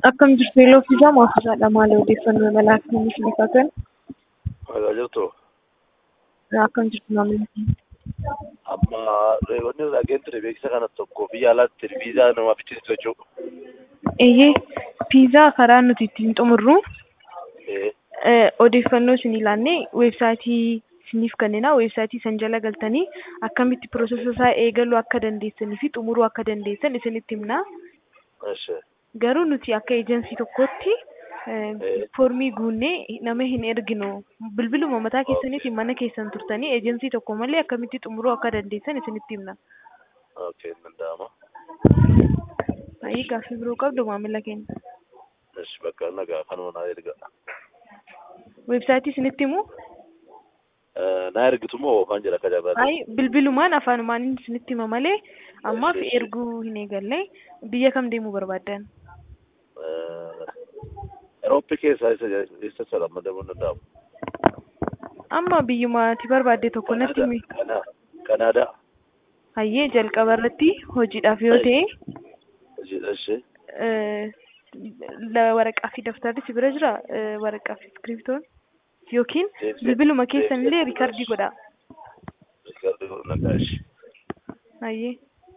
Akkam jirtu yeroo fiizaa maafisaadha maal odeeffannoo imalaa akkamiin isiniif haa kennu? Nagaa jirtu Akkam jirtu maamila keenya? amma wanni dhageen ture beeksisa kana tokko biyya alaatti viizaa namaaf ittisitu jechuudha. Eeyyee fiizaa karaa nuti ittiin xumurru Eh, eh, odeeffannoo isin ilaannee weebsaayitii isiniif kennina. Weebsaayitii san jala galtanii akkamitti piroosesa isaa eegaluu akka dandeessanii fi xumuruu akka dandeessan isinitti himna. Eesh. Garuu nuti akka eejensii tokkotti eh, Eh. foormii guunnee nama hin erginu. Bilbiluma mataa keessaniitiin mana keessan turtanii eejensii tokko malee akkamitti xumuruu akka dandeessan isinitti himna. Okay, hin danda'ama. Baay'ee gaaffii biroo qabdu maamila keenya. Eesh, bakka nagaa kanuma naa erga. Weebsaayitii isinitti himu? Eh, naa ergitu moo waan jedha akka jabaate? Ay, bilbilumaan afaanumaan isinitti hima malee ammaaf Eesh, eesh. erguu hin eegalle. Biyya kam deemuu barbaaddan? Eh, Eurooppii keessaa isa isa sana madamuu hin danda'amu. Amma biyyuma ati barbaadde tokko natti himi. Kana- Kanaadaa. Hayyee jalqaba irratti hojiidhaaf yoo ta'e Eesh. eh, la- waraqaa fi daftarri si bira jira eh, waraqaa fi iskiriptoon yookiin Deebisee- bilbiluma keessan illee deebisee- riikardii godha. Riikardii nagaa eesh. Hayyee.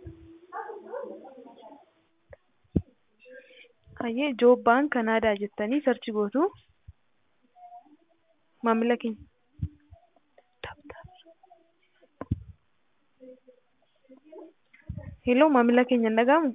Hayyee Joob Baan Kanaadaa jettanii sarchi gootu. Maamila keenya. Hello maamila keenya hin dhaga'amu?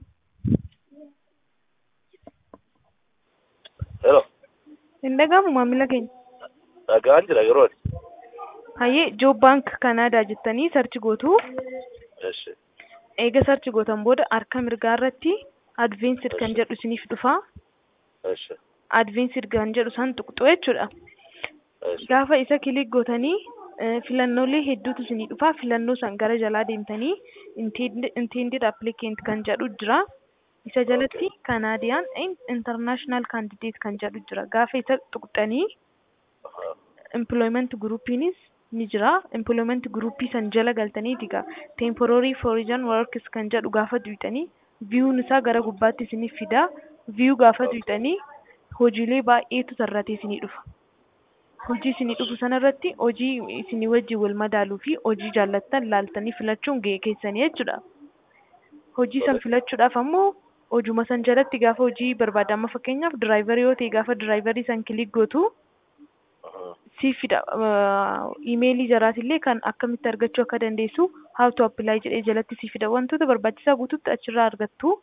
Hello. Hin dhaga'amu maamila keenya? Nagaan jira yeroo ani. Hayyee Joob Baank Kanaadaa jettanii sarchi gootu. Eesh. Eega sarchi gootan booda harka mirgaa irratti advensid kan jedhu isiniif dhufa. Eesh. Advensid kan jedhu san tuqxu jechuudha. Eesh. Gaafa isa kilik gootanii eh, filannoolee hedduutu isinii dhufa. Filannoo san gara jalaa deemtanii intended applicant kan jedhu jira. Isa jalatti Canadian international candidate kan jedhu jira. Gaafa isa tuqxanii Ahaa. employment groupiinis ni jira. Employment groupii san jala galtanii diga temporary foreign workers kan jedhu gaafa duutanii viewun isaa gara gubbaatti isiniif fida. View gaafa duutanii hojiilee baay'eetu sarratee isinii dhufa. Hojii isinii dhufu sanarratti hojii isinii wajjin wal madaaluu fi hojii jaallattan laaltanii filachuun ga'ee keessanii jechuudha. Hojii san filachuudhaaf ammoo hojuma san jalatti gaafa hojii barbaadamu fakkeenyaaf diraayivarii yoo ta'e gaafa diraayivarii san kilik gootu Ahaa. siifidha imeelii jaraatillee kan akkamitti argachuu akka dandeessu how to apply jedhee jalatti siifidha wantoota barbaachisaa guutuutti achirraa argattu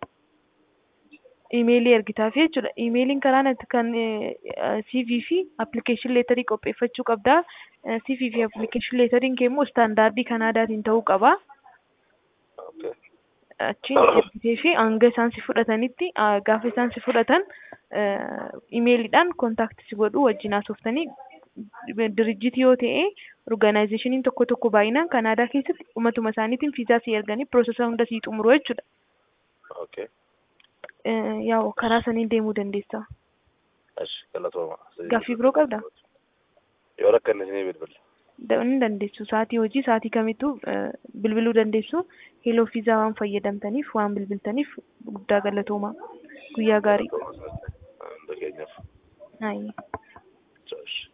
imeelii ergitaaf jechuudha imeeliin karaa natti kan CV fi application leetarii qopheeffachuu qabda CV fi application leetariin kee immoo istaandaardii kanaadaatiin ta'uu qaba Okay. achiin ergitee fi hanga isaan si fudhatanitti ah, gaafa isaan si fudhatan imeeliidhaan kontaakti si godhu wajjin haasoftanii dirijjitii yoo ta'e orgaanaayizeshiniin tokko tokko baay'inaan kanaadaa keessatti umatuma isaaniitiin fiizaa si erganii piroosesa hunda sii xumuru jechuudha. Okay. Eh, Yaa karaa saniin deemuu dandeessa. Eesh. Galatooma. Gaaffii biroo qabdaa? Yoo rakkanne isinii bilbila. Da- Ni dandeessu. Sa'aatii hojii sa'aatii kamittuu eh, bilbiluu dandeessu. Heloo fiizaa waan fayyadamtaniif waan bilbiltaniif guddaa galatooma. Guyyaa gaarii. Hunda keenyaaf. Hayi. Eesh.